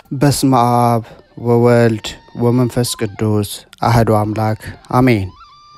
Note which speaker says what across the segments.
Speaker 1: በስመ አብ ወወልድ ወመንፈስ ቅዱስ አህዶ አምላክ አሜን።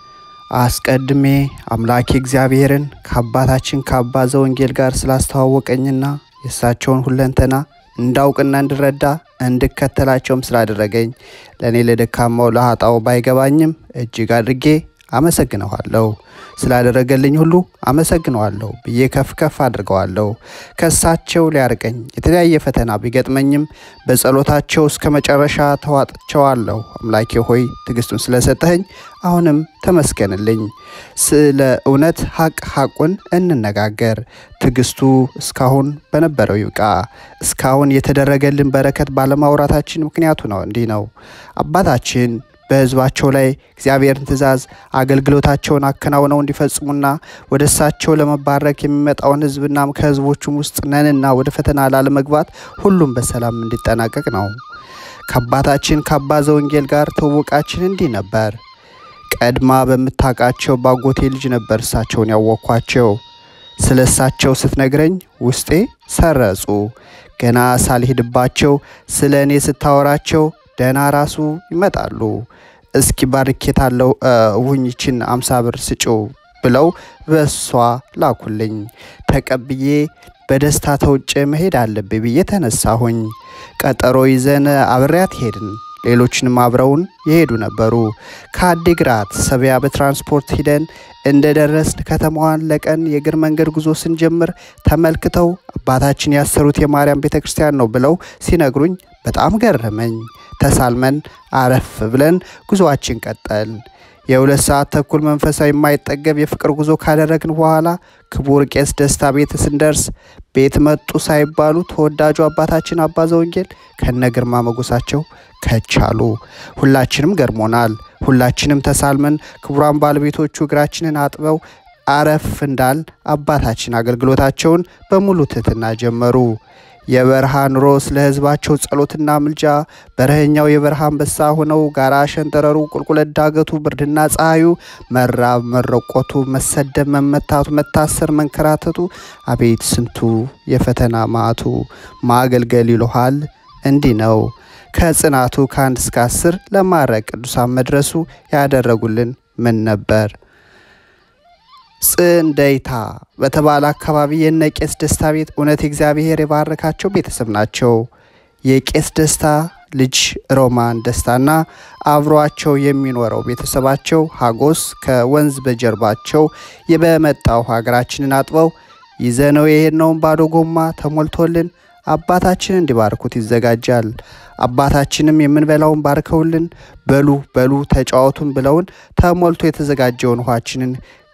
Speaker 1: አስቀድሜ አምላኬ እግዚአብሔርን ከአባታችን ከአባ ዘወንጌል ጋር ስላስተዋወቀኝና የእሳቸውን ሁለንተና እንዳውቅና እንድረዳ እንድከተላቸውም ስላደረገኝ ለእኔ ለደካማው ለኃጣው ባይገባኝም እጅግ አድርጌ አመሰግነዋለሁ። ስላደረገልኝ ሁሉ አመሰግነዋለሁ ብዬ ከፍ ከፍ አድርገዋለሁ። ከእሳቸው ሊያርቀኝ የተለያየ ፈተና ቢገጥመኝም በጸሎታቸው እስከ መጨረሻ ተዋጥቸዋለሁ። አምላኬ ሆይ ትዕግስቱን ስለሰጠኸኝ አሁንም ተመስገንልኝ። ስለ እውነት ሀቅ ሀቁን እንነጋገር። ትዕግስቱ እስካሁን በነበረው ይብቃ። እስካሁን የተደረገልን በረከት ባለማውራታችን ምክንያቱ ነው እንዲህ ነው። አባታችን በሕዝባቸው ላይ እግዚአብሔርን ትእዛዝ አገልግሎታቸውን አከናውነው እንዲፈጽሙና ወደ እሳቸው ለመባረክ የሚመጣውን ሕዝብና ከሕዝቦቹም ውስጥ ነንና ወደ ፈተና ላለመግባት ሁሉም በሰላም እንዲጠናቀቅ ነው። ከአባታችን ከአባ ዘወንጌል ጋር ትውውቃችን እንዲህ ነበር። ቀድማ በምታውቃቸው ባጎቴ ልጅ ነበር እሳቸውን ያወቅኳቸው። ስለ እሳቸው ስትነግረኝ ውስጤ ሰረጹ። ገና ሳልሄድባቸው ስለ እኔ ስታወራቸው ደህና ራሱ ይመጣሉ። እስኪ ባርኬታለው ውኝችን አምሳ ብር ስጩ ብለው በሷ ላኩልኝ። ተቀብዬ በደስታ ተውጬ መሄድ አለብኝ ብዬ ተነሳሁኝ። ቀጠሮ ይዘን አብሬያት ሄድን። ሌሎችንም አብረውን የሄዱ ነበሩ። ከአዲግራት ሰቢያ በትራንስፖርት ሂደን እንደደረስን ከተማዋን ለቀን የእግር መንገድ ጉዞ ስንጀምር ተመልክተው አባታችን ያሰሩት የማርያም ቤተ ክርስቲያን ነው ብለው ሲነግሩኝ በጣም ገረመኝ። ተሳልመን አረፍ ብለን ጉዞአችን ቀጠል። የሁለት ሰዓት ተኩል መንፈሳዊ የማይጠገብ የፍቅር ጉዞ ካደረግን በኋላ ክቡር ቄስ ደስታ ቤት ስንደርስ ቤት መጡ ሳይባሉ ተወዳጁ አባታችን አባ ዘወንጌል ከነ ግርማ መጎሳቸው ከቻሉ። ሁላችንም ገርሞናል። ሁላችንም ተሳልመን ክቡራን ባለቤቶቹ እግራችንን አጥበው አረፍ እንዳል አባታችን አገልግሎታቸውን በሙሉ ትህትና ጀመሩ። የበረሃ ኑሮ ስለ ሕዝባቸው ጸሎትና ምልጃ በረኸኛው የበረሃ አንበሳ ሆነው ጋራ ሸንተረሩ፣ ቁልቁለት ዳገቱ፣ ብርድና ፀሐዩ፣ መራብ፣ መረቆቱ፣ መሰደብ፣ መመታቱ፣ መታሰር፣ መንከራተቱ፣ አቤት ስንቱ የፈተና ማዕቱ ማገልገል ይልሃል እንዲህ ነው። ከጽናቱ ከአንድ እስከ አስር ለማዕረግ ቅዱሳን መድረሱ ያደረጉልን ምን ነበር? ጽንደይታ በተባለ አካባቢ የነ ቄስ ደስታ ቤት እውነት እግዚአብሔር የባረካቸው ቤተሰብ ናቸው። የቄስ ደስታ ልጅ ሮማን ደስታና አብሯቸው የሚኖረው ቤተሰባቸው ሀጎስ ከወንዝ በጀርባቸው በመጣው ሀገራችንን አጥበው ይዘነው የሄድነውን ባዶ ጎማ ተሞልቶልን አባታችን እንዲባርኩት ይዘጋጃል። አባታችንም የምንበላውን ባርከውልን በሉ በሉ ተጫወቱን ብለውን ተሞልቶ የተዘጋጀውን ውሃችንን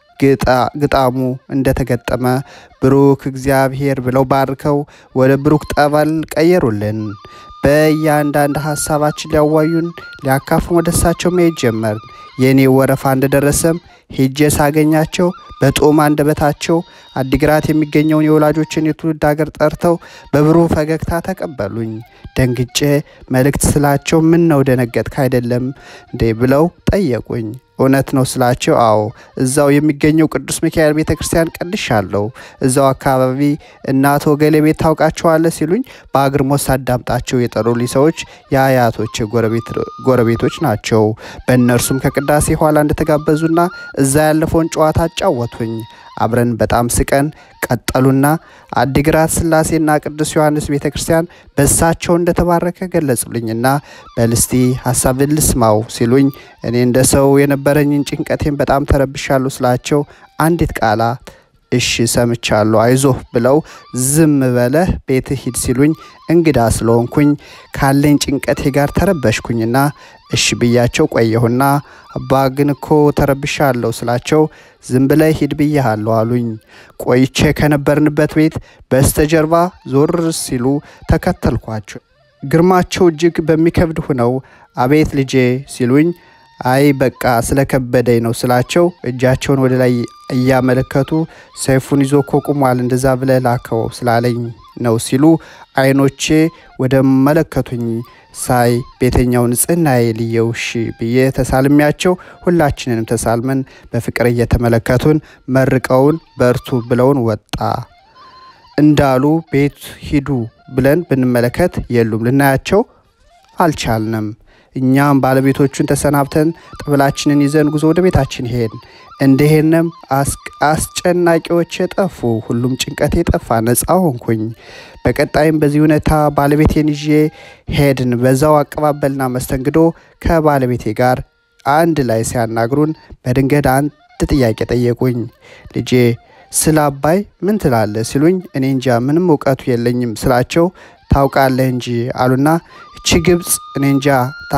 Speaker 1: ግጣሙ እንደተገጠመ ብሩክ እግዚአብሔር ብለው ባርከው ወደ ብሩክ ጠበል ቀየሩልን። በእያንዳንድ ሀሳባችን ሊያዋዩን ሊያካፉን ወደ እሳቸው መሄድ ጀመር። የእኔ ወረፋ እንደደረሰም ሄጄ ሳገኛቸው በጦም አንደበታቸው አዲግራት የሚገኘውን የወላጆችን የትውልድ ሀገር ጠርተው በብሩህ ፈገግታ ተቀበሉኝ። ደንግጬ መልእክት ስላቸው ምን ነው ደነገጥክ አይደለም እንዴ ብለው ጠየቁኝ። እውነት ነው ስላቸው፣ አዎ እዛው የሚገኘው ቅዱስ ሚካኤል ቤተ ክርስቲያን ቀድሻለሁ። እዛው አካባቢ እናቶ ገሌ ቤት ታውቃቸዋለህ ሲሉኝ በአግርሞት ሳዳምጣቸው የጠሩልኝ ሰዎች የአያቶች ጎረቤቶች ናቸው። በእነርሱም ከቅዳሴ ኋላ እንደተጋበዙና እዛ ያለፈውን ጨዋታ አጫወቱኝ። አብረን በጣም ስቀን ቀጠሉና አዲግራት ስላሴና ቅዱስ ዮሐንስ ቤተ ክርስቲያን በእሳቸው እንደተባረከ ገለጹልኝና በልስቲ ሀሳብን ልስማው ሲሉኝ እኔ እንደ ሰው የነበረኝን ጭንቀቴን በጣም ተረብሻለሁ ስላቸው አንዲት ቃላት እሺ ሰምቻለሁ፣ አይዞህ ብለው ዝም በለህ ቤትህ ሂድ ሲሉኝ እንግዳ ስለሆንኩኝ ካለኝ ጭንቀቴ ጋር ተረበሽኩኝና እሺ ብያቸው ቆየሁና አባ ግን እኮ ተረብሻለሁ ስላቸው ዝም ብለህ ሂድ ብያሃለሁ አሉኝ። ቆይቼ ከነበርንበት ቤት በስተጀርባ ዞር ሲሉ ተከተልኳቸው። ግርማቸው እጅግ በሚከብድ ሁነው አቤት ልጄ ሲሉኝ አይ በቃ ስለከበደኝ ነው ስላቸው እጃቸውን ወደ ላይ እያመለከቱ ሰይፉን ይዞ እኮ ቁሟል፣ እንደዛ ብለህ ላከው ስላለኝ ነው ሲሉ አይኖቼ ወደ መለከቱኝ ሳይ ቤተኛው ንጽህናዬ ልየው እሺ ብዬ ተሳልሚያቸው ሁላችንንም ተሳልመን በፍቅር እየተመለከቱን መርቀውን በርቱ ብለውን ወጣ እንዳሉ ቤት ሂዱ ብለን ብንመለከት የሉም፣ ልናያቸው አልቻልንም። እኛም ባለቤቶቹን ተሰናብተን ጠበላችንን ይዘን ጉዞ ወደ ቤታችን ሄድን። እንደሄንም አስጨናቂዎች የጠፉ፣ ሁሉም ጭንቀት የጠፋ ነፃ ሆንኩኝ። በቀጣይም በዚህ ሁኔታ ባለቤቴን ይዤ ሄድን። በዛው አቀባበልና መስተንግዶ ከባለቤቴ ጋር አንድ ላይ ሲያናግሩን በድንገት አንድ ጥያቄ ጠየቁኝ። ልጄ ስለ አባይ ምን ትላለህ ሲሉኝ እኔ እንጃ ምንም እውቀቱ የለኝም ስላቸው ታውቃለህ እንጂ አሉና እቺ ግብፅ እኔ እንጃ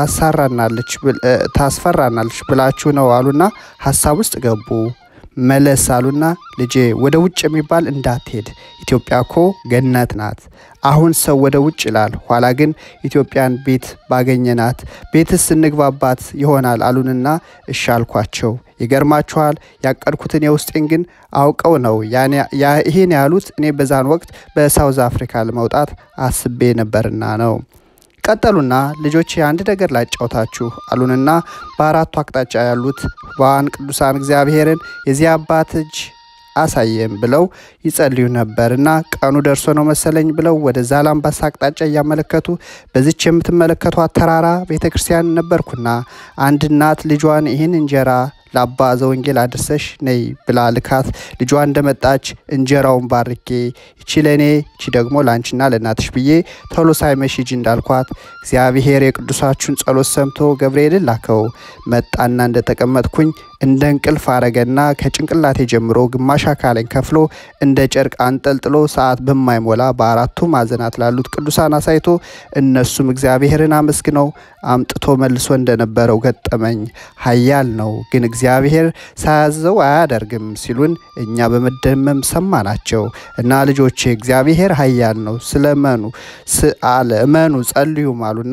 Speaker 1: ታስፈራናለች ብላችሁ ነው አሉና ሀሳብ ውስጥ ገቡ። መለስ አሉና ልጄ ወደ ውጭ የሚባል እንዳትሄድ፣ ኢትዮጵያ ኮ ገነት ናት። አሁን ሰው ወደ ውጭ ይላል፣ ኋላ ግን ኢትዮጵያን ቤት ባገኘናት ቤትስ እንግባባት ይሆናል አሉንና እሺ አልኳቸው። ይገርማችኋል ያቀድኩትን የውስጤን ግን አውቀው ነው ይህን ያሉት። እኔ በዛን ወቅት በሳውዝ አፍሪካ ለመውጣት አስቤ ነበርና ነው። ቀጠሉና ልጆቼ አንድ ነገር ላጫውታችሁ አሉንና በአራቱ አቅጣጫ ያሉት ዋን ቅዱሳን እግዚአብሔርን የዚህ አባት እጅ አሳየም ብለው ይጸልዩ ነበር እና ቀኑ ደርሶ ነው መሰለኝ ብለው ወደ ዛላምባሳ አቅጣጫ እያመለከቱ በዚች የምትመለከቷት ተራራ ቤተ ክርስቲያን ነበርኩና አንድ እናት ልጇን ይህን እንጀራ ለአባ ዘወንጌል አድርሰሽ ነይ ብላ ልካት ልጇ እንደመጣች እንጀራውን ባርኬ ይቺ ለእኔ ይቺ ደግሞ ለአንቺና ለእናትሽ ብዬ ቶሎ ሳይመሽ ሂጂ እንዳልኳት እግዚአብሔር የቅዱሳችሁን ጸሎት ሰምቶ ገብርኤልን ላከው። መጣና እንደተቀመጥኩኝ እንደ እንቅልፍ አረገና ከጭንቅላቴ ጀምሮ ግማሽ አካሌን ከፍሎ እንደ ጨርቅ አንጠልጥሎ ሰዓት በማይሞላ በአራቱ ማዕዘናት ላሉት ቅዱሳን አሳይቶ እነሱም እግዚአብሔርን አመስግነው አምጥቶ መልሶ እንደነበረው ገጠመኝ። ኃያል ነው ግን እግዚአብሔር ሳያዘው አያደርግም ሲሉን እኛ በመደመም ሰማናቸው እና ልጆቼ እግዚአብሔር ኃያል ነው ስለመኑ አለ እመኑ ጸልዩም አሉና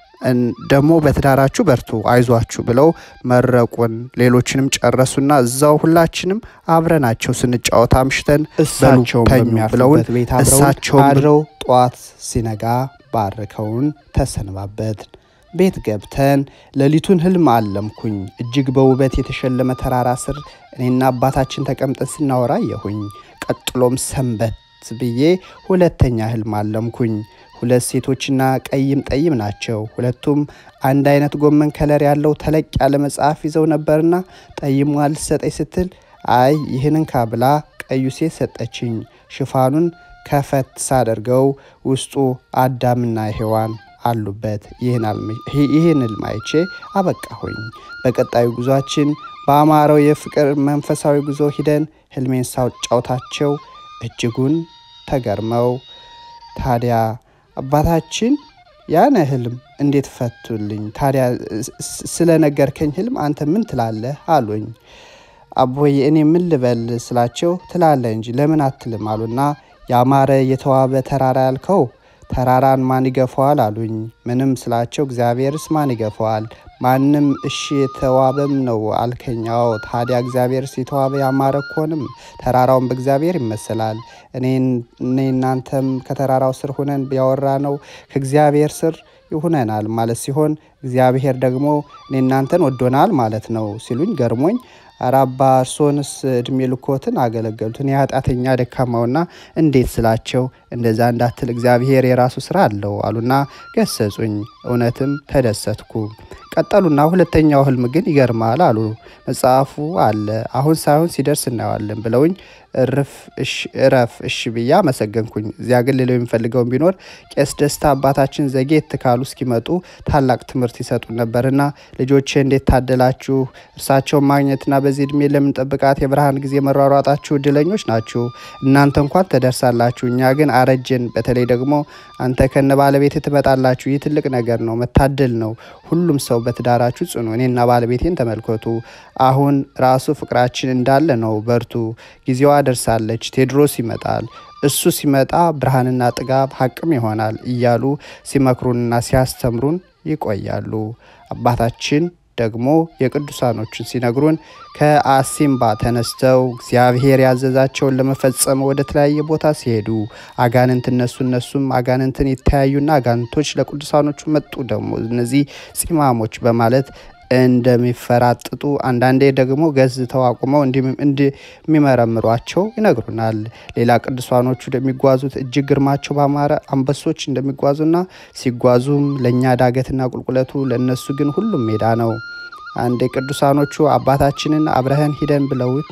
Speaker 1: ደግሞ በትዳራችሁ በርቱ አይዟችሁ ብለው መረቁን። ሌሎችንም ጨረሱና እዛው ሁላችንም አብረናቸው ስንጫወት አምሽተን እሳቸውን በሚያርፉበት ቤት እሳቸው አድረው ጠዋት ሲነጋ ባርከውን ተሰነባበትን። ቤት ገብተን ሌሊቱን ህልም አለምኩኝ። እጅግ በውበት የተሸለመ ተራራ ስር እኔና አባታችን ተቀምጠን ስናወራ የሁኝ። ቀጥሎም ሰንበት ብዬ ሁለተኛ ህልም አለምኩኝ። ሁለት ሴቶችና ቀይም ጠይም ናቸው። ሁለቱም አንድ አይነት ጎመን ከለር ያለው ተለቅ ያለ መጽሐፍ ይዘው ነበርና ጠይሟ ልትሰጠኝ ስትል አይ ይህንን ካብላ ቀዩ ሴት ሰጠችኝ። ሽፋኑን ከፈት ሳደርገው ውስጡ አዳምና ሔዋን አሉበት። ይህን ህልም አይቼ አበቃሁኝ። በቀጣዩ ጉዟችን በአማረው የፍቅር መንፈሳዊ ጉዞ ሂደን ህልሜን ሳጫውታቸው እጅጉን ተገርመው ታዲያ አባታችን ያነ ህልም እንዴት ፈቱልኝ? ታዲያ ስለነገርከኝ ህልም አንተ ምን ትላለህ አሉኝ። አቦይ እኔ ምን ልበል ስላቸው ትላለህ እንጂ ለምን አትልም አሉና ያማረ የተዋበ ተራራ ያልከው ተራራን ማን ይገፋዋል አሉኝ። ምንም ስላቸው እግዚአብሔርስ ማን ይገፋዋል? ማንም እሺ የተዋበም ነው አልከኛው። ታዲያ እግዚአብሔርስ የተዋበ ያማረ ኮንም ተራራውን በእግዚአብሔር ይመሰላል። እኔ እናንተም ከተራራው ስር ሁነን ያወራ ነው ከእግዚአብሔር ስር ይሁነናል ማለት ሲሆን እግዚአብሔር ደግሞ እኔ እናንተን ወዶናል ማለት ነው ሲሉኝ ገርሞኝ ኧረ አባ እርሶንስ እድሜ ልኮትን አገለገሉትን የኃጢአተኛ ደካማውና እንዴት ስላቸው እንደዛ እንዳትል እግዚአብሔር የራሱ ስራ አለው አሉና ገሰጹኝ። እውነትም ተደሰትኩ። ቀጠሉና ሁለተኛው ህልም ግን ይገርማል አሉ። መጽሐፉ አለ አሁን ሳይሆን ሲደርስ እናየዋለን ብለውኝ እረፍ እሺ ብዬ አመሰገንኩኝ። እዚያ ግን ሌለው የሚፈልገውን ቢኖር ቄስ ደስታ አባታችን ዘጌት ካሉ እስኪመጡ ታላቅ ትምህርት ይሰጡን ነበርና ልጆቼ እንዴት ታደላችሁ? እርሳቸውን ማግኘትና በዚህ እድሜ ለምንጠብቃት የብርሃን ጊዜ መሯሯጣችሁ እድለኞች ናችሁ። እናንተ እንኳን ተደርሳላችሁ፣ እኛ ግን አረጀን። በተለይ ደግሞ አንተ ከነ ባለቤት ትመጣላችሁ። ይህ ትልቅ ነገር ነው፣ መታደል ነው። ሁሉም ሰው በትዳራችሁ ጽኑ። እኔና ባለቤቴን ተመልከቱ። አሁን ራሱ ፍቅራችን እንዳለ ነው። በርቱ፣ ጊዜዋ ደርሳለች። ቴዎድሮስ ይመጣል። እሱ ሲመጣ ብርሃንና ጥጋብ ሀቅም ይሆናል እያሉ ሲመክሩንና ሲያስተምሩን ይቆያሉ። አባታችን ደግሞ የቅዱሳኖችን ሲነግሩን ከአሲምባ ተነስተው እግዚአብሔር ያዘዛቸውን ለመፈጸም ወደ ተለያየ ቦታ ሲሄዱ አጋንንት እነሱ እነሱም አጋንንትን የተያዩና አጋንንቶች ለቅዱሳኖቹ መጡ። ደግሞ እነዚህ ፂማሞች በማለት እንደሚፈራጥጡ አንዳንዴ ደግሞ ገዝተው አቁመው እንደሚመረምሯቸው ይነግሩናል። ሌላ ቅዱሳኖቹ እንደሚጓዙት እጅግ ግርማቸው ባማረ አንበሶች እንደሚጓዙና ሲጓዙም ለእኛ ዳገትና ቁልቁለቱ ለእነሱ ግን ሁሉም ሜዳ ነው። አንዴ ቅዱሳኖቹ አባታችንን አብረህን ሂደን ብለውት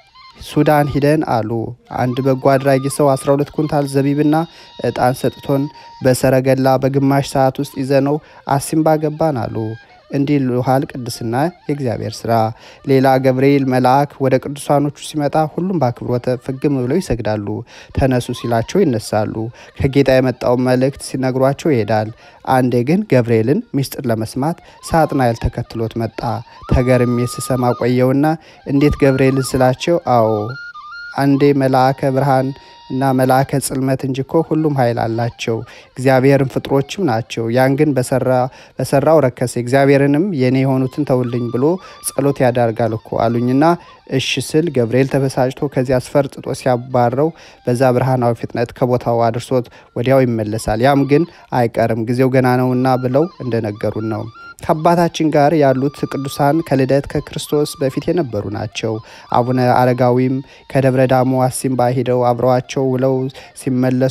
Speaker 1: ሱዳን ሂደን አሉ። አንድ በጎ አድራጊ ሰው 12 ኩንታል ዘቢብና እጣን ሰጥቶን በሰረገላ በግማሽ ሰዓት ውስጥ ይዘነው አሲምባ ገባን አሉ። እንዲህ ይሉሃል ቅድስና የእግዚአብሔር ስራ። ሌላ ገብርኤል መልአክ ወደ ቅዱሳኖቹ ሲመጣ ሁሉም በአክብሮተ ፍግም ብለው ይሰግዳሉ። ተነሱ ሲላቸው ይነሳሉ። ከጌታ የመጣውን መልእክት ሲነግሯቸው ይሄዳል። አንዴ ግን ገብርኤልን ምስጢር ለመስማት ሳጥናኤል ተከትሎት መጣ። ተገርሜ ስሰማ ቆየውና እንዴት ገብርኤልን ስላቸው፣ አዎ አንዴ መልአከ ብርሃን እና መልአከ ጽልመት እንጂ እኮ ሁሉም ኃይል አላቸው እግዚአብሔርን ፍጥሮችም ናቸው። ያን ግን በሰራው ረከሰ እግዚአብሔርንም የኔ የሆኑትን ተውልኝ ብሎ ጸሎት ያዳርጋል እኮ አሉኝና እሺ ስል ገብርኤል ተበሳጭቶ ከዚያ አስፈርጥጦ ሲያባረው በዛ ብርሃናዊ ፍጥነት ከቦታው አድርሶት ወዲያው ይመለሳል። ያም ግን አይቀርም ጊዜው ገና ነውና ብለው እንደነገሩን ነው። ከአባታችን ጋር ያሉት ቅዱሳን ከልደት ከክርስቶስ በፊት የነበሩ ናቸው። አቡነ አረጋዊም ከደብረ ዳሞ አሲምባ ሂደው አብረዋቸው ውለው ሲመለሱ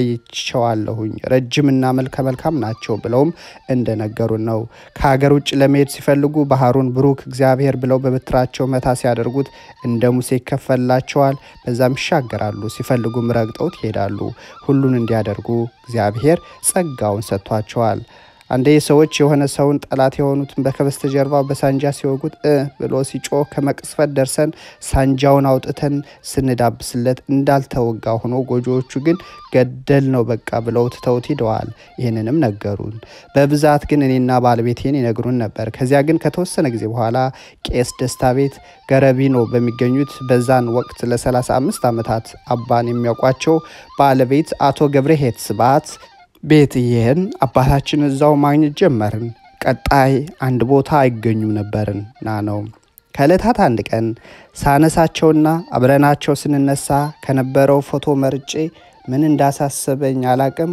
Speaker 1: አይቸዋለሁኝ። ረጅምና መልከ መልካም ናቸው ብለውም እንደነገሩን ነው። ከሀገር ውጭ ለመሄድ ሲፈልጉ ባህሩን ብሩክ እግዚአብሔር ብለው በበትራቸው መታ ሲያደርጉት እንደ ሙሴ ይከፈላቸዋል። በዛም ይሻገራሉ። ሲፈልጉም ረግጠውት ይሄዳሉ። ሁሉን እንዲያደርጉ እግዚአብሔር ጸጋውን ሰጥቷቸዋል። አንዴ ሰዎች የሆነ ሰውን ጠላት የሆኑትን በከበስተጀርባው በሳንጃ ሲወጉት እ ብሎ ሲጮህ ከመቅስፈት ደርሰን ሳንጃውን አውጥተን ስንዳብስለት እንዳልተወጋ ሆኖ ጎጆዎቹ ግን ገደል ነው በቃ ብለው ትተውት ሂደዋል። ይህንንም ነገሩን። በብዛት ግን እኔና ባለቤቴን ይነግሩን ነበር። ከዚያ ግን ከተወሰነ ጊዜ በኋላ ቄስ ደስታ ቤት ገረቢኖ በሚገኙት በዛን ወቅት ለ35 ዓመታት አባን የሚያውቋቸው ባለቤት አቶ ገብረሄት ስብሐት ቤት ይህን አባታችን እዛው ማግኘት ጀመርን። ቀጣይ አንድ ቦታ አይገኙም ነበርን ና ነው። ከዕለታት አንድ ቀን ሳነሳቸውና አብረናቸው ስንነሳ ከነበረው ፎቶ መርጬ ምን እንዳሳሰበኝ አላቅም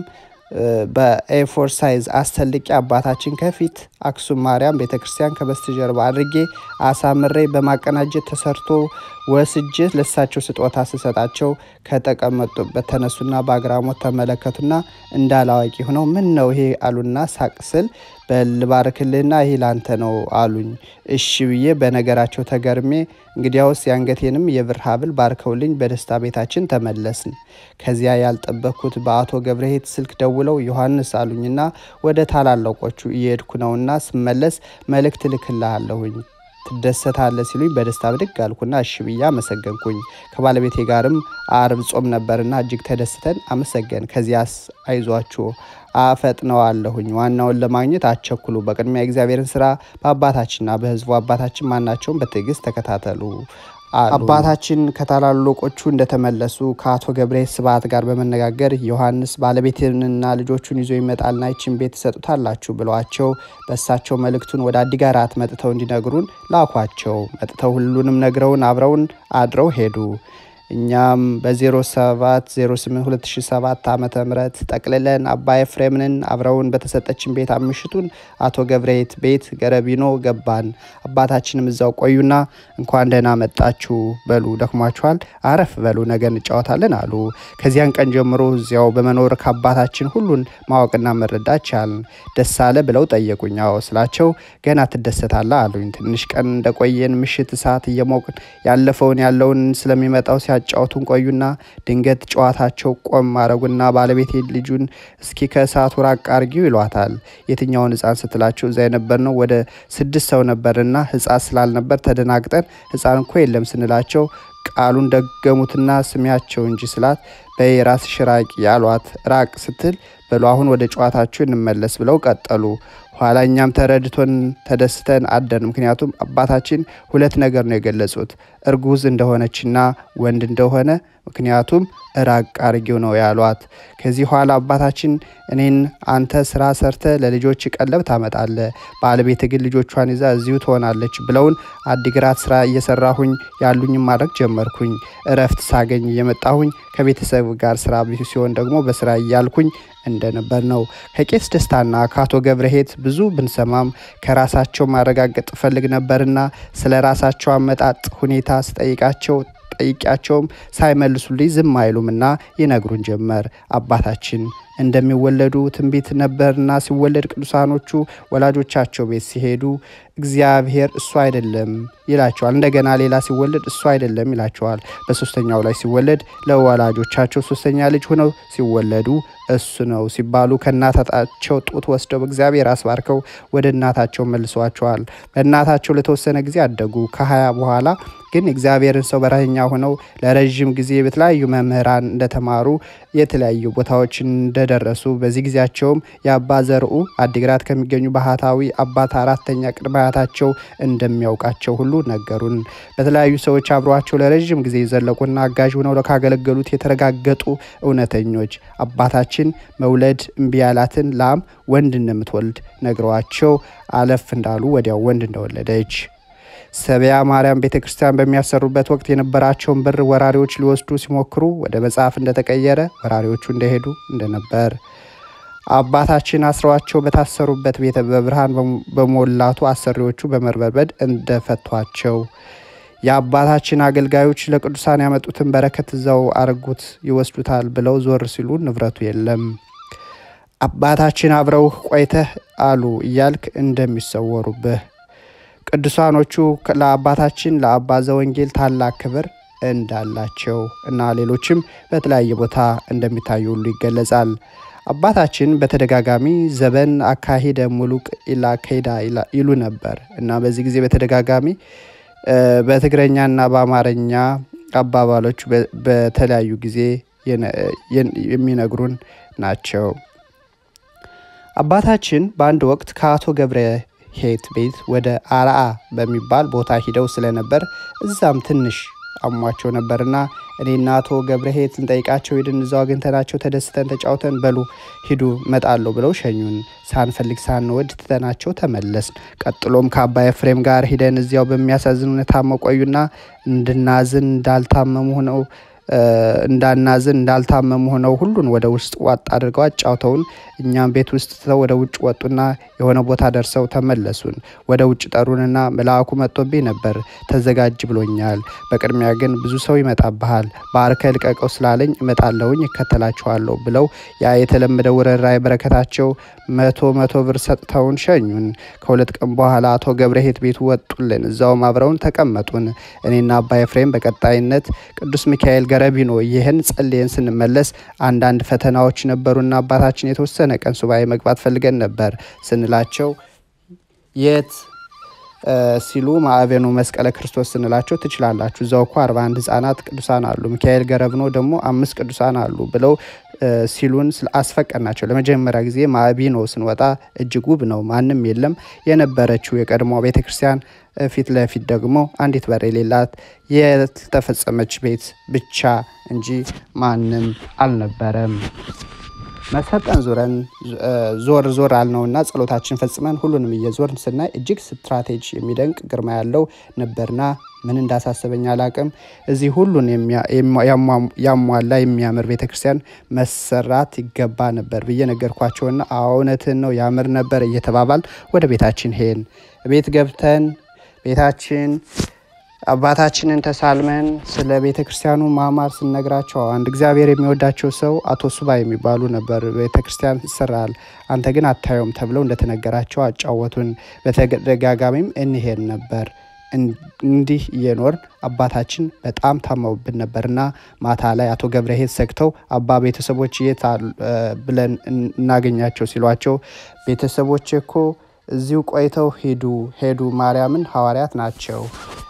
Speaker 1: በኤፎር ሳይዝ አስተልቄ አባታችን ከፊት አክሱም ማርያም ቤተ ክርስቲያን ከበስተጀርባ አድርጌ አሳምሬ በማቀናጀት ተሰርቶ ወስጄ ለሳቸው ስጦታ ስሰጣቸው ከተቀመጡበት ተነሱና በአግራሞት ተመለከቱና እንዳላዋቂ ሆነው ምን ነው ይሄ አሉና ሳቅ ስል በልባርክልና ይሄ ላንተ ነው አሉኝ። እሺ ብዬ በነገራቸው ተገርሜ እንግዲያውስ የአንገቴንም የብር ሀብል ባርከውልኝ በደስታ ቤታችን ተመለስን። ከዚያ ያልጠበቅኩት በአቶ ገብረሄት ስልክ ደውለው ዮሐንስ አሉኝና ወደ ታላላቆቹ እየሄድኩ ነውና ስመለስ መልእክት ልክልሃለሁኝ ትደሰታለ ሲሉኝ በደስታ ብድግ አልኩና እሺ ብዬ አመሰገንኩኝ። ከባለቤቴ ጋርም አርብ ጾም ነበርና እጅግ ተደስተን አመሰገን። ከዚያስ አይዟችሁ አፈጥነዋለሁኝ ዋናውን ለማግኘት አቸኩሉ። በቅድሚያ የእግዚአብሔርን ስራ በአባታችንና በሕዝቡ አባታችን ማናቸውን በትዕግስት ተከታተሉ። አባታችን ከታላላቆቹ እንደተመለሱ ከአቶ ገብረ ስብሐት ጋር በመነጋገር ዮሐንስ ባለቤትንና ልጆቹን ይዞ ይመጣልና ይችን ቤት ትሰጡታላችሁ ብለዋቸው በእሳቸው መልእክቱን ወደ አዲግራት መጥተው እንዲነግሩን ላኳቸው። መጥተው ሁሉንም ነግረውን አብረውን አድረው ሄዱ። እኛም በ07 08 2007 ዓ ም ጠቅልለን አባ ኤፍሬምንን አብረውን በተሰጠችን ቤት አምሽቱን አቶ ገብረየት ቤት ገረቢኖ ገባን። አባታችንም እዛው ቆዩና እንኳን ደህና መጣችሁ በሉ ደክሟችኋል፣ አረፍ በሉ ነገ እንጫወታለን አሉ። ከዚያን ቀን ጀምሮ እዚያው በመኖር ከአባታችን ሁሉን ማወቅና መረዳት ቻልን። ደስ አለ ብለው ጠየቁኝ። አዎ ስላቸው ገና ትደሰታለ አሉኝ። ትንሽ ቀን እንደቆየን ምሽት እሳት እየሞቅን ያለፈውን ያለውን ስለሚመጣው ሲያጫወቱን ቆዩና ድንገት ጨዋታቸው ቆም ማድረጉና ባለቤቴ ልጁን እስኪ ከእሳቱ ራቅ አርጊው ይሏታል። የትኛውን ሕፃን ስትላቸው እዛ የነበርነው ወደ ስድስት ሰው ነበርና ሕፃን ስላልነበር ተደናግጠን ሕፃን እኮ የለም ስንላቸው ቃሉን ደገሙትና ስሚያቸው እንጂ ስላት በይ ራስሽ ራቂ ያሏት። ራቅ ስትል በሉ አሁን ወደ ጨዋታችሁ እንመለስ ብለው ቀጠሉ። ኋላ እኛም ተረድቶን ተደስተን አደን። ምክንያቱም አባታችን ሁለት ነገር ነው የገለጹት፣ እርጉዝ እንደሆነችና ወንድ እንደሆነ ምክንያቱም ራቅ አርጊው ነው ያሏት። ከዚህ ኋላ አባታችን እኔን አንተ ስራ ሰርተ ለልጆች ቀለብ ታመጣለ፣ ባለቤት ግን ልጆቿን ይዛ እዚሁ ትሆናለች ብለውን አዲግራት ስራ እየሰራሁኝ ያሉኝም ማድረግ ጀመርኩኝ። እረፍት ሳገኝ እየመጣሁኝ ከቤተሰብ ቤተሰብ ጋር ስራ ሲሆን ደግሞ በስራ እያልኩኝ እንደነበር ነው። ከቄስ ደስታና ከአቶ ገብረሄት ብዙ ብንሰማም ከራሳቸው ማረጋገጥ እፈልግ ነበርና ስለ ራሳቸው አመጣጥ ሁኔታ ስጠይቃቸው ጠይቂያቸውም ሳይመልሱልኝ ዝም አይሉምና ይነግሩን ጀመር። አባታችን እንደሚወለዱ ትንቢት ነበርና ሲወለድ ቅዱሳኖቹ ወላጆቻቸው ቤት ሲሄዱ እግዚአብሔር እሱ አይደለም ይላቸዋል። እንደገና ሌላ ሲወለድ እሱ አይደለም ይላቸዋል። በሶስተኛው ላይ ሲወለድ ለወላጆቻቸው ሶስተኛ ልጅ ሆነው ሲወለዱ እሱ ነው ሲባሉ ከእናታቸው ጡት ወስደው በእግዚአብሔር አስባርከው ወደ እናታቸው መልሰዋቸዋል። በእናታቸው ለተወሰነ ጊዜ አደጉ። ከሀያ በኋላ ግን እግዚአብሔርን ሰው በረኛ ሆነው ለረዥም ጊዜ በተለያዩ መምህራን እንደተማሩ የተለያዩ ቦታዎች እንደደረሱ በዚህ ጊዜያቸውም የአባ ዘርኡ አዲግራት ከሚገኙ ባህታዊ አባት አራተኛ ቅድመ አያታቸው እንደሚያውቃቸው ሁሉ ነገሩን። በተለያዩ ሰዎች አብረዋቸው ለረዥም ጊዜ የዘለቁና አጋዥ ሆነው ካገለገሉት የተረጋገጡ እውነተኞች አባታችን መውለድ እምቢ ያላትን ላም ወንድ እንደምትወልድ ነግረዋቸው አለፍ እንዳሉ ወዲያው ወንድ እንደወለደች ሰቢያ ማርያም ቤተ ክርስቲያን በሚያሰሩበት ወቅት የነበራቸውን ብር ወራሪዎች ሊወስዱ ሲሞክሩ ወደ መጽሐፍ እንደተቀየረ ወራሪዎቹ እንደሄዱ እንደነበር አባታችን አስረዋቸው በታሰሩበት ቤተ በብርሃን በሞላቱ አሰሪዎቹ በመርበርበድ እንደፈቷቸው የአባታችን አገልጋዮች ለቅዱሳን ያመጡትን በረከት እዛው አረጉት ይወስዱታል ብለው ዞር ሲሉ ንብረቱ የለም። አባታችን አብረውህ ቆይተህ አሉ እያልክ እንደሚሰወሩብህ ቅዱሳኖቹ ለአባታችን ለአባ ዘወንጌል ታላቅ ክብር እንዳላቸው እና ሌሎችም በተለያየ ቦታ እንደሚታዩ ሁሉ ይገለጻል። አባታችን በተደጋጋሚ ዘበን አካሄደ ሙሉቅ ኢላ ከይዳ ይሉ ነበር እና በዚህ ጊዜ በተደጋጋሚ በትግረኛና በአማርኛ አባባሎች በተለያዩ ጊዜ የሚነግሩን ናቸው። አባታችን በአንድ ወቅት ከአቶ ገብረ ሄት ቤት ወደ አርአ በሚባል ቦታ ሂደው ስለነበር እዛም ትንሽ አሟቸው ነበርና እኔና አቶ ገብረሄት ልንጠይቃቸው ሄድን። እዛው አግኝተናቸው ተደስተን ተጫውተን በሉ ሂዱ መጣለሁ ብለው ሸኙን። ሳንፈልግ ሳንወድ ትተናቸው ተመለስን። ቀጥሎም ከአባ ኤፍሬም ጋር ሂደን እዚያው በሚያሳዝን ሁኔታ መቆዩና እንድናዝን እንዳልታመሙ ሆነው እንዳናዝን እንዳልታመሙ ሆነው ሁሉን ወደ ውስጥ ዋጥ አድርገው አጫውተውን እኛም ቤት ውስጥ ትተው ወደ ውጭ ወጡና የሆነ ቦታ ደርሰው ተመለሱን። ወደ ውጭ ጠሩንና መልአኩ መጥቶብኝ ነበር ተዘጋጅ ብሎኛል። በቅድሚያ ግን ብዙ ሰው ይመጣብሃል፣ ባርከ ልቀቀው ስላለኝ እመጣለሁኝ እከተላችኋለሁ ብለው ያ የተለመደ ውረራይ በረከታቸው መቶ መቶ ብር ሰጥተውን ሸኙን። ከሁለት ቀን በኋላ አቶ ገብረሄት ቤቱ ወጡልን። እዛውም አብረውን ተቀመጡን። እኔና አባ ኤፍሬም በቀጣይነት ቅዱስ ሚካኤል ገረቢኖ ይህን ጸልየን ስንመለስ አንዳንድ ፈተናዎች ነበሩና አባታችን የተወሰነ ቀን ሱባኤ መግባት ፈልገን ነበር ስንላቸው የት ሲሉ ማዕበኑ መስቀለ ክርስቶስ ስንላቸው ትችላላችሁ፣ እዛው እኮ 41 ህጻናት ቅዱሳን አሉ፣ ሚካኤል ገረብኖ ደግሞ አምስት ቅዱሳን አሉ ብለው ሲሉን አስፈቀድናቸው። ለመጀመሪያ ጊዜ ማዕቢኖ ስንወጣ እጅግ ውብ ነው፣ ማንም የለም። የነበረችው የቀድሞ ቤተ ክርስቲያን ፊት ለፊት ደግሞ አንዲት በር የሌላት የተፈጸመች ቤት ብቻ እንጂ ማንም አልነበረም። መሰጠን ዙረን ዞር ዞር አልነውና ጸሎታችን ፈጽመን ሁሉንም እየዞርን ስናይ እጅግ ስትራቴጂ የሚደንቅ ግርማ ያለው ነበርና ምን እንዳሳሰበኝ አላቅም። እዚህ ሁሉን ያሟላ የሚያምር ቤተክርስቲያን መሰራት ይገባ ነበር ብዬ ነገርኳቸውና እውነትን ነው ያምር ነበር እየተባባል ወደ ቤታችን ሄን ቤት ገብተን ቤታችን አባታችንን ተሳልመን ስለ ቤተ ክርስቲያኑ ማማር ስንነግራቸው አንድ እግዚአብሔር የሚወዳቸው ሰው አቶ ሱባ የሚባሉ ነበር። ቤተ ክርስቲያን ይሰራል፣ አንተ ግን አታየውም ተብለው እንደተነገራቸው አጫወቱን። በተደጋጋሚም እንሄድ ነበር። እንዲህ እየኖርን አባታችን በጣም ታመውብን ነበርና ማታ ላይ አቶ ገብረሄት ሰግተው አባ ቤተሰቦች የት ብለን እናገኛቸው ሲሏቸው ቤተሰቦች እኮ እዚሁ ቆይተው ሄዱ ሄዱ ማርያምን ሐዋርያት ናቸው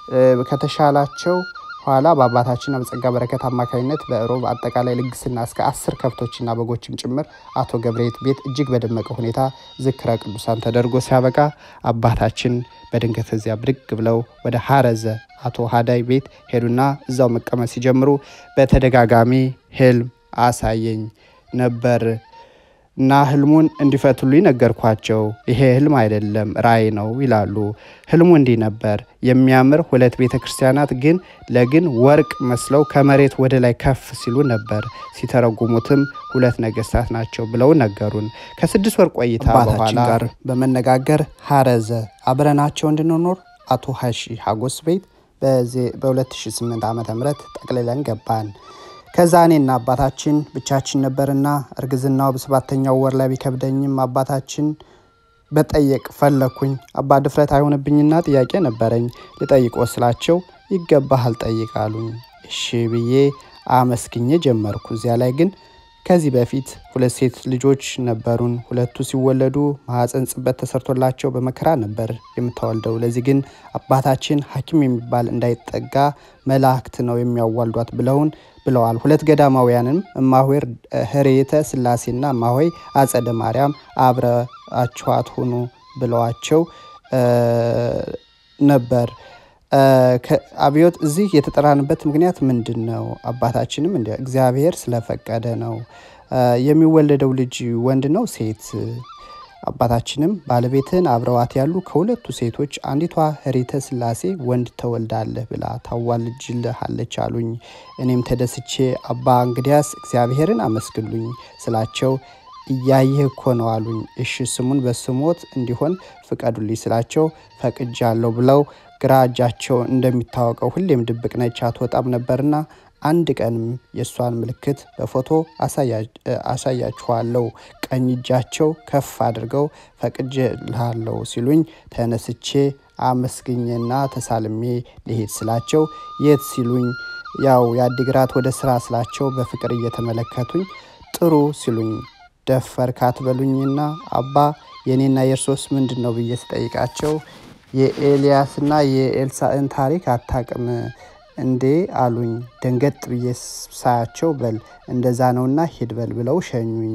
Speaker 1: ከተሻላቸው ኋላ በአባታችንና በጸጋ በረከት አማካኝነት በሮብ አጠቃላይ ልግስና እስከ አስር ከብቶችና በጎችም ጭምር አቶ ገብረሄት ቤት እጅግ በደመቀ ሁኔታ ዝክረ ቅዱሳን ተደርጎ ሲያበቃ አባታችን በድንገት እዚያ ብድግ ብለው ወደ ሀረዘ አቶ ሀዳይ ቤት ሄዱና እዛው መቀመጥ ሲጀምሩ በተደጋጋሚ ህልም አሳየኝ ነበር። እና ህልሙን እንዲፈቱልኝ ነገርኳቸው። ይሄ ህልም አይደለም ራእይ ነው ይላሉ። ህልሙ እንዲህ ነበር። የሚያምር ሁለት ቤተ ክርስቲያናት ግን ለግን ወርቅ መስለው ከመሬት ወደ ላይ ከፍ ሲሉ ነበር። ሲተረጉሙትም ሁለት ነገስታት ናቸው ብለው ነገሩን። ከስድስት ወር ቆይታ በኋላ ጋር በመነጋገር ሀረዘ አብረናቸው እንድንኖር አቶ ሀሺ ሀጎስ ቤት በ2008 ዓ ም ጠቅልለን ገባን። ከዛ እኔና አባታችን ብቻችን ነበርና እርግዝናው በሰባተኛው ወር ላይ ቢከብደኝም አባታችን በጠየቅ ፈለኩኝ። አባ ድፍረት አይሆንብኝና ጥያቄ ነበረኝ ልጠይቅ ወስላቸው ይገባሃል ጠይቅ አሉኝ። እሺ ብዬ አመስግኜ ጀመርኩ። እዚያ ላይ ግን ከዚህ በፊት ሁለት ሴት ልጆች ነበሩን። ሁለቱ ሲወለዱ ማህፀን ጽበት ተሰርቶላቸው በመከራ ነበር የምታወልደው። ለዚህ ግን አባታችን ሐኪም የሚባል እንዳይጠጋ መላእክት ነው የሚያዋልዷት ብለውን ብለዋል። ሁለት ገዳማውያንም እማሆይ ህሬተ ስላሴና እማሆይ አጸደ ማርያም አብረአችኋት ሁኑ ብለዋቸው ነበር። አብዮት እዚህ የተጠራንበት ምክንያት ምንድን ነው? አባታችንም እንደ እግዚአብሔር ስለፈቀደ ነው። የሚወለደው ልጅ ወንድ ነው ሴት? አባታችንም ባለቤትን አብረዋት ያሉ ከሁለቱ ሴቶች አንዲቷ ህሪተ ስላሴ ወንድ ተወልዳለህ ብላ ታዋልጅልሃለች አሉኝ። እኔም ተደስቼ አባ እንግዲያስ እግዚአብሔርን አመስግሉኝ ስላቸው እያየህ እኮ ነው አሉኝ። እሺ ስሙን በስሞት እንዲሆን ፍቀዱልኝ ስላቸው ፈቅጃለሁ ብለው ግራ እጃቸው እንደሚታወቀው ሁሌም ድብቅ ነች አትወጣም ነበርና አንድ ቀንም የእሷን ምልክት በፎቶ አሳያችኋለሁ። ቀኝ እጃቸው ከፍ አድርገው ፈቅጄልሃለሁ ሲሉኝ ተነስቼ አመስግኜና ተሳልሜ ሊሄድ ስላቸው የት ሲሉኝ ያው የአዲግራት ወደ ስራ ስላቸው በፍቅር እየተመለከቱኝ ጥሩ ሲሉኝ ደፈር ካትበሉኝና አባ የእኔና የእርሶስ ምንድን ነው ብዬ ስጠይቃቸው የኤልያስና የኤልሳዕን ታሪክ አታቅም እንዴ አሉኝ። ደንገጥ ብዬ ሳያቸው በል እንደዛ ነውና ሂድ በል ብለው ሸኙኝ።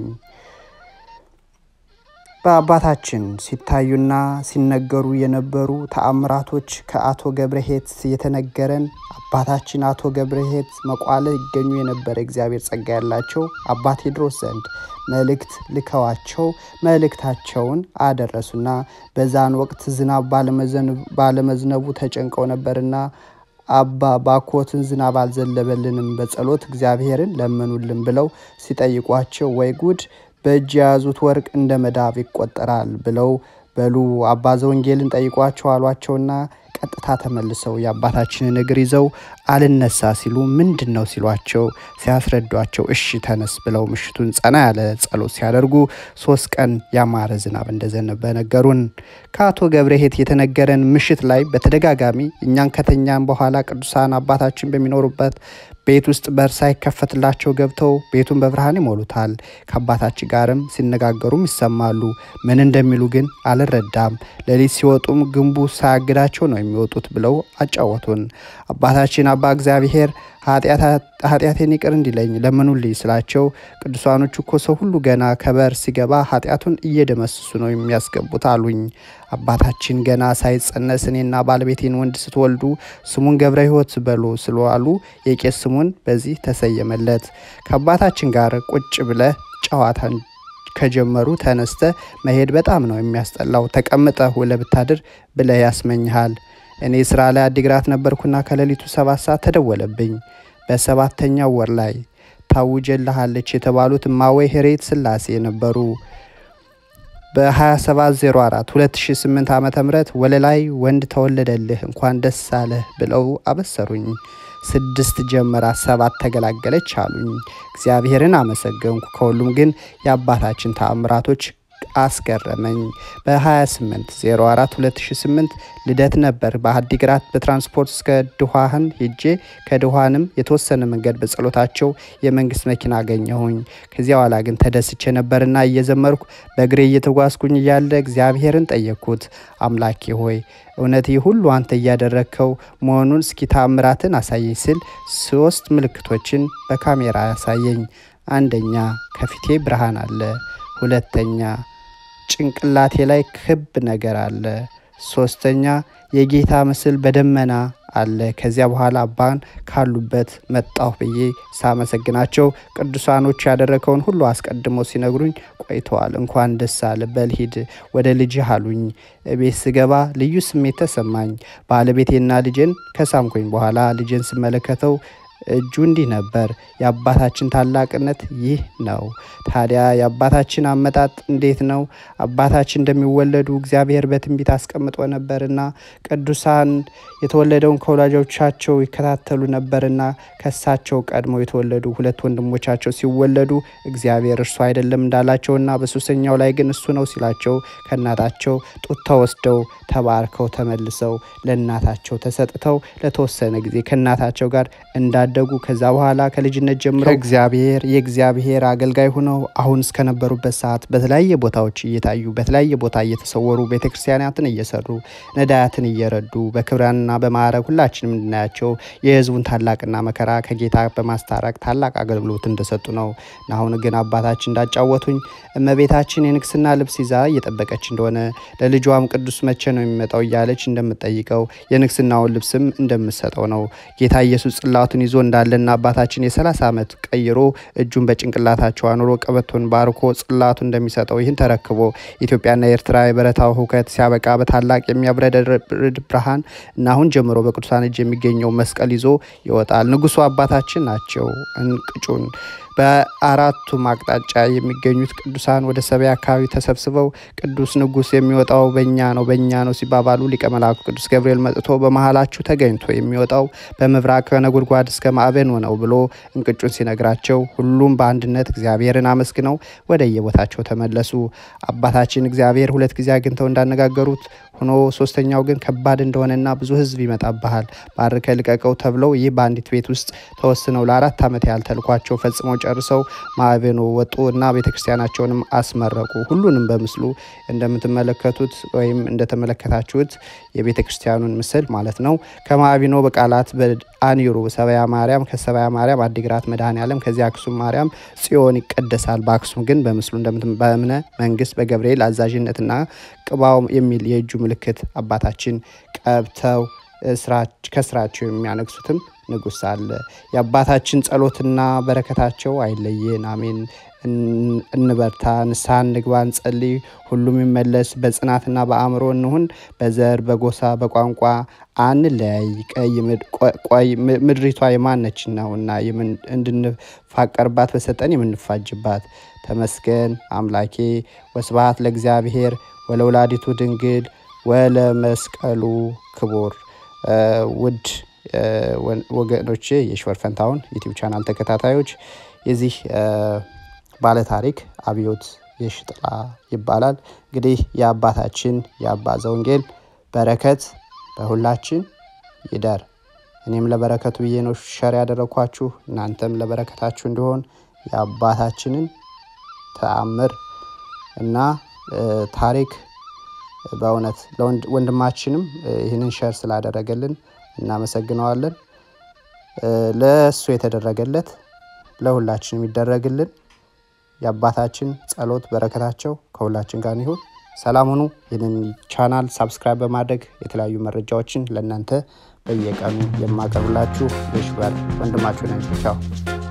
Speaker 1: በአባታችን ሲታዩና ሲነገሩ የነበሩ ተአምራቶች ከአቶ ገብረሄት የተነገረን አባታችን አቶ ገብረሄት መቋለ ይገኙ የነበረ እግዚአብሔር ጸጋ ያላቸው አባ ቴዎድሮስ ዘንድ መልእክት ልከዋቸው መልእክታቸውን አደረሱና በዛን ወቅት ዝናብ ባለመዝነቡ ተጨንቀው ነበርና አባ ባኮትን ዝናብ አልዘለበልንም፣ በጸሎት እግዚአብሔርን ለምኑልን ብለው ሲጠይቋቸው ወይ ጉድ በእጅ የያዙት ወርቅ እንደ መዳብ ይቆጠራል ብለው በሉ አባ ዘወንጌልን ጠይቋቸው አሏቸውና ቀጥታ ተመልሰው የአባታችንን እግር ይዘው አልነሳ ሲሉ ምንድን ነው ሲሏቸው ሲያስረዷቸው እሺ ተነስ ብለው ምሽቱን ጸና ያለ ጸሎት ሲያደርጉ ሶስት ቀን ያማረ ዝናብ እንደዘነበ ነገሩን። ከአቶ ገብረሄት የተነገረን ምሽት ላይ በተደጋጋሚ እኛን ከተኛን በኋላ ቅዱሳን አባታችን በሚኖሩበት ቤት ውስጥ በር ሳይከፈትላቸው ገብተው ቤቱን በብርሃን ይሞሉታል። ከአባታችን ጋርም ሲነጋገሩም ይሰማሉ። ምን እንደሚሉ ግን አልረዳም። ሌሊት ሲወጡም ግንቡ ሳያግዳቸው ነው የሚወጡት ብለው አጫወቱን። አባታችን አባ እግዚአብሔር ኃጢአቴን ይቅር እንዲለኝ ለምኑልኝ ስላቸው ቅዱሳኖቹ እኮ ሰው ሁሉ ገና ከበር ሲገባ ኃጢአቱን እየደመስሱ ነው የሚያስገቡት አሉኝ። አባታችን ገና ሳይጸነስ እኔና ባለቤቴን ወንድ ስትወልዱ ስሙን ገብረ ሕይወት በሉ ስለዋሉ የቄስ ስሙን በዚህ ተሰየመለት። ከአባታችን ጋር ቁጭ ብለ ጨዋታን ከጀመሩ ተነስተ መሄድ በጣም ነው የሚያስጠላው። ተቀምጠ ውለህ ብታድር ብለህ ያስመኝሃል። እኔ ስራ ላይ አዲግራት ነበርኩና ከሌሊቱ ሰባት ሰዓት ተደወለብኝ። በሰባተኛው ወር ላይ ታውጀልሃለች የተባሉት እማወይ ሄሬት ስላሴ ነበሩ። በ2704 2008 ዓ ም ወለላይ ወንድ ተወለደልህ እንኳን ደስ አለህ ብለው አበሰሩኝ። ስድስት ጀመራ ሰባት ተገላገለች አሉኝ። እግዚአብሔርን አመሰገንኩ። ከሁሉም ግን የአባታችን ተአምራቶች አስገረመኝ። በ28 04 2008 ልደት ነበር። በአዲግራት በትራንስፖርት እስከ ድኋህን ሄጄ ከድኋንም የተወሰነ መንገድ በጸሎታቸው የመንግስት መኪና አገኘሁኝ። ከዚያ በኋላ ግን ተደስቼ ነበርና እየዘመርኩ በእግሬ እየተጓዝኩኝ እያለ እግዚአብሔርን ጠየቅኩት። አምላኬ ሆይ እውነት ይህ ሁሉ አንተ እያደረግከው መሆኑን እስኪ ታምራትን አሳየኝ ስል ሶስት ምልክቶችን በካሜራ ያሳየኝ። አንደኛ ከፊቴ ብርሃን አለ። ሁለተኛ ጭንቅላቴ ላይ ክብ ነገር አለ። ሶስተኛ የጌታ ምስል በደመና አለ። ከዚያ በኋላ አባን ካሉበት መጣሁ ብዬ ሳመሰግናቸው ቅዱሳኖች ያደረገውን ሁሉ አስቀድመው ሲነግሩኝ ቆይተዋል። እንኳን ደስ አለ በል ሂድ ወደ ልጅህ አሉኝ። ቤት ስገባ ልዩ ስሜት ተሰማኝ። ባለቤቴና ልጄን ከሳምኩኝ በኋላ ልጄን ስመለከተው እጁ እንዲህ ነበር። የአባታችን ታላቅነት ይህ ነው። ታዲያ የአባታችን አመጣጥ እንዴት ነው? አባታችን እንደሚወለዱ እግዚአብሔር በትንቢት አስቀምጦ ነበርና ቅዱሳን የተወለደውን ከወላጆቻቸው ይከታተሉ ነበርና ከሳቸው ቀድሞ የተወለዱ ሁለት ወንድሞቻቸው ሲወለዱ እግዚአብሔር እርሱ አይደለም እንዳላቸውና በሶስተኛው ላይ ግን እሱ ነው ሲላቸው ከእናታቸው ጡት ተወስደው ተባርከው ተመልሰው ለእናታቸው ተሰጥተው ለተወሰነ ጊዜ ከእናታቸው ጋር እንዳደጉ ከዛ በኋላ ከልጅነት ጀምረው እግዚአብሔር የእግዚአብሔር አገልጋይ ሆነው አሁን እስከነበሩበት ሰዓት በተለያየ ቦታዎች እየታዩ በተለያየ ቦታ እየተሰወሩ ቤተ ክርስቲያናትን እየሰሩ ነዳያትን እየረዱ በክብራንና በማዕረግ ሁላችንም እንድናያቸው የሕዝቡን ታላቅና መከራ ከጌታ በማስታረቅ ታላቅ አገልግሎት እንደሰጡ ነው። አሁን ግን አባታችን እንዳጫወቱኝ እመቤታችን የንግስና ልብስ ይዛ እየጠበቀች እንደሆነ ለልጇም ቅዱስ መቼ ነው የሚመጣው እያለች እንደምጠይቀው የንግስናውን ልብስም እንደምሰጠው ነው። ጌታ ኢየሱስ ጽላቱን ይዞ እንዳለና አባታችን የ30 ዓመት ቀይሮ እጁን በጭንቅላታቸው አኑሮ ቀበቶን ባርኮ ጽላቱ እንደሚሰጠው ይህን ተረክቦ ኢትዮጵያና ኤርትራ የበረታው ሁከት ሲያበቃ በታላቅ የሚያብረደርድ ብርሃን እና አሁን ጀምሮ በቅዱሳን እጅ የሚገኘው መስቀል ይዞ ይወጣል። ንጉሱ አባታችን ናቸው። እንቅጩን በአራቱም አቅጣጫ የሚገኙት ቅዱሳን ወደ ሰማይ አካባቢ ተሰብስበው ቅዱስ ንጉሥ የሚወጣው በእኛ ነው በእኛ ነው ሲባባሉ ሊቀ መላኩ ቅዱስ ገብርኤል መጥቶ በመሃላችሁ ተገኝቶ የሚወጣው በምብራቅ ከነጎድጓድ እስከ ማዕበን ነው ብሎ እንቅጩን ሲነግራቸው ሁሉም በአንድነት እግዚአብሔርን አመስግነው ወደ የቦታቸው ተመለሱ። አባታችን እግዚአብሔር ሁለት ጊዜ አግኝተው እንዳነጋገሩት ሆኖ ሶስተኛው ግን ከባድ እንደሆነና ብዙ ሕዝብ ይመጣብሃል ባርከ ልቀቀው ተብለው ይህ በአንዲት ቤት ውስጥ ተወስነው ለአራት ዓመት ያህል ተልኳቸው ፈጽመው ጨርሰው ማዕበኑ ወጡ እና ቤተ ክርስቲያናቸውንም አስመረቁ። ሁሉንም በምስሉ እንደምትመለከቱት ወይም እንደተመለከታችሁት የቤተ ክርስቲያኑን ምስል ማለት ነው። ከማዕቢኖ በቃላት በአኒሩ ሰበያ ማርያም፣ ከሰበያ ማርያም አዲግራት መድኃኔ ዓለም፣ ከዚያ አክሱም ማርያም ጽዮን ይቀደሳል። በአክሱም ግን በምስሉ በእምነ መንግስት በገብርኤል አዛዥነትና ቅባው የሚል የእጁ ምልክት አባታችን ቀብተው ከስራቸው የሚያነግሱትም ንጉሥ አለ። የአባታችን ጸሎትና በረከታቸው አይለየን። አሜን። እንበርታ፣ ንስሐ እንግባ፣ እንጸልይ። ሁሉም ይመለስ። በጽናትና በአእምሮ እንሁን። በዘር በጎሳ በቋንቋ አንለያይ። ቀይ ምድሪቷ የማነች ነውና እንድንፋቀርባት በሰጠን የምንፋጅባት። ተመስገን አምላኬ። ወስብሐት ለእግዚአብሔር ወለወላዲቱ ድንግል ወለመስቀሉ ክቡር። ውድ ወገኖቼ የሽበር ፈንታሁን ዩቲዩብ ቻናል ተከታታዮች የዚህ ባለ ታሪክ አብዮት የሽጥላ ይባላል። እንግዲህ የአባታችን የአባ ዘወንጌል በረከት በሁላችን ይደር። እኔም ለበረከቱ ብዬ ነው ሸር ያደረግኳችሁ። እናንተም ለበረከታችሁ እንዲሆን የአባታችንን ተአምር እና ታሪክ በእውነት ወንድማችንም ይህንን ሸር ስላደረገልን እናመሰግነዋለን። ለእሱ የተደረገለት ለሁላችንም ይደረግልን። የአባታችን ጸሎት በረከታቸው ከሁላችን ጋር ይሁን። ሰላም ሁኑ። ይህንን ቻናል ሳብስክራይብ በማድረግ የተለያዩ መረጃዎችን ለእናንተ በየቀኑ የማቀርብላችሁ የሽበር ወንድማችሁ ነኝ። ቻው